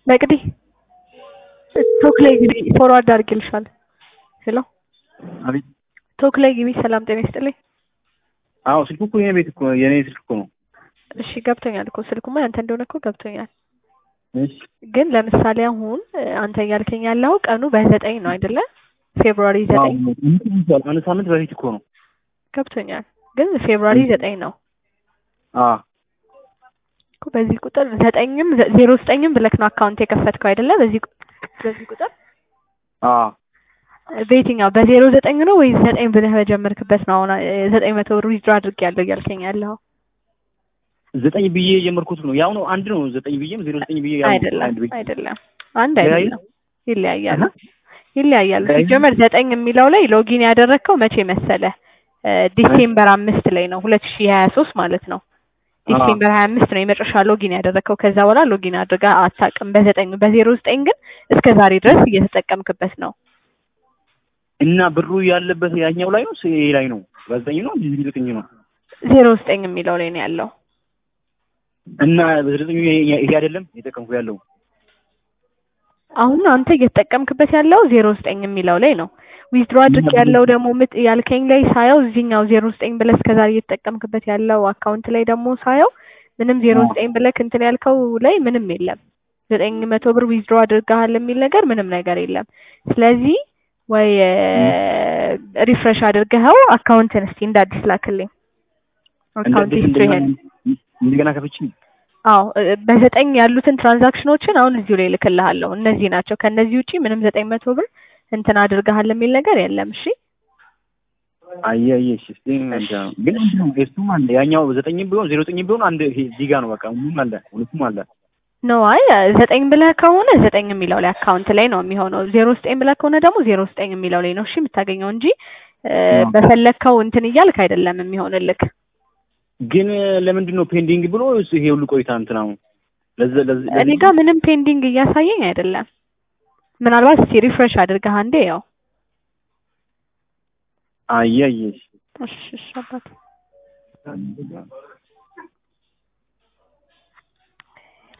መቅዲ ቶክ ላይ ግቢ ፎርዋርድ አድርጌልሻለሁ። ሄሎ አቤት። ቶክ ላይ ግቢ። ሰላም ጤና ይስጥልኝ። አዎ ስልኩ እኮ የኔ ቤት እኮ የኔ ስልክ እኮ ነው። እሺ ገብቶኛል እኮ ስልኩማ ያንተ እንደሆነ እኮ ገብቶኛል። እሺ ግን ለምሳሌ አሁን አንተ እያልከኝ ያለው ቀኑ በዘጠኝ ነው አይደለ? ፌብሩዋሪ ዘጠኝ አንድ ሳምንት በፊት እኮ ነው። ገብቶኛል። ግን ፌብሩዋሪ ዘጠኝ ነው አ እኮ በዚህ ቁጥር ዘጠኝም ዜሮ ዘጠኝም ብለክ ነው አካውንት የከፈትከው አይደለ? በዚህ ቁ- በዚህ ቁጥር አ በየትኛው በዜሮ ዘጠኝ ነው ወይስ ዘጠኝ ብለህ በጀመርክበት ነው? አሁን እ፣ ዘጠኝ መቶ ብር ዊዝድሮ አድርጌያለሁ እያልከኝ ያለው ዘጠኝ ብዬ የጀመርኩት ነው። ያው ነው አንድ ነው። ዘጠኝ ብዬም ዜሮ ዘጠኝ ብዬ ያው አይደለም አንድ ብዬ አይደለም፣ አንድ ይለያያል? አይደለም፣ ይለያያል አሃ። ይለያያል። ይለያያል? ሲጀመር ዘጠኝ የሚለው ላይ ሎጊን ያደረግከው መቼ መሰለ? እ፣ ዲሴምበር አምስት ላይ ነው ሁለት ሺህ ሀያ ሶስት ማለት ነው። ዲሴምበር ሀያ አምስት ነው የመጨረሻ ሎጊን ያደረግከው። ከዛ በኋላ ሎጊን አድርጋ አታውቅም በዘጠኝ በዜሮ ዘጠኝ ግን እስከ ዛሬ ድረስ እየተጠቀምክበት ነው። እና ብሩ ያለበት ያኛው ላይ ነው ይሄ ላይ ነው። በዘጠኝ ነው ዜሮ ዘጠኝ ነው። ዜሮ ዘጠኝ የሚለው ላይ ነው ያለው። እና በዜሮ ዘጠኝ ይሄ ይሄ አይደለም የጠቀምኩ ያለው አሁን አንተ እየተጠቀምክበት ያለው ዜሮ ዘጠኝ የሚለው ላይ ነው። ዊዝድሮ አድርግ ያለው ደግሞ ምት ያልከኝ ላይ ሳየው እዚህኛው ዜሮ ዘጠኝ ብለህ እስከዛሬ እየተጠቀምክበት ያለው አካውንት ላይ ደግሞ ሳየው ምንም ዜሮ አዎ። ዘጠኝ ብለህ እንትን ያልከው ላይ ምንም የለም። ዘጠኝ መቶ ብር ዊዝድሮ አድርገሃል የሚል ነገር ምንም ነገር የለም። ስለዚህ ወይ ሪፍሬሽ አድርገኸው አካውንትን እስቲ እንደ አዲስ ላክልኝ። አካውንት ሂስትሪህን እንደገና ከፍቼ አዎ እ፣ በዘጠኝ ያሉትን ትራንዛክሽኖችን አሁን እዚሁ ላይ እልክልሃለሁ። እነዚህ ናቸው። ከእነዚህ ውጪ ምንም ዘጠኝ መቶ ብር እንትን አድርገሃል የሚል ነገር የለም። እሺ አየ አየ እሺ እስቲ እንጃ ነው። ግን አንድ ነው እሱም አለ ያኛው ዘጠኝ ቢሆን ዜሮ ዘጠኝ ቢሆን አንድ ይሄ እዚህ ጋር ነው በቃ ሁሉም አለ ሁለቱም አለ ነው አይ ዘጠኝ ብለህ ከሆነ ዘጠኝ የሚለው ላይ አካውንት ላይ ነው የሚሆነው። ዜሮ ዘጠኝ ብለህ ከሆነ ደግሞ ዜሮ ዘጠኝ የሚለው ላይ ነው እሺ የምታገኘው እንጂ እ፣ አዎ። በፈለግከው እንትን እያልክ አይደለም የሚሆንልክ። ግን ለምንድን ነው ፔንዲንግ ብሎ ይሄ ሁሉ ቆይታ እንትን አሁን ለዚ ለዚ እኔ ጋር ምንም ፔንዲንግ እያሳየኝ አይደለም። ምናልባት እስቲ ሪፍሬሽ አድርገህ አንዴ ያው አየ አየ እሺ እሺ እሺ አባት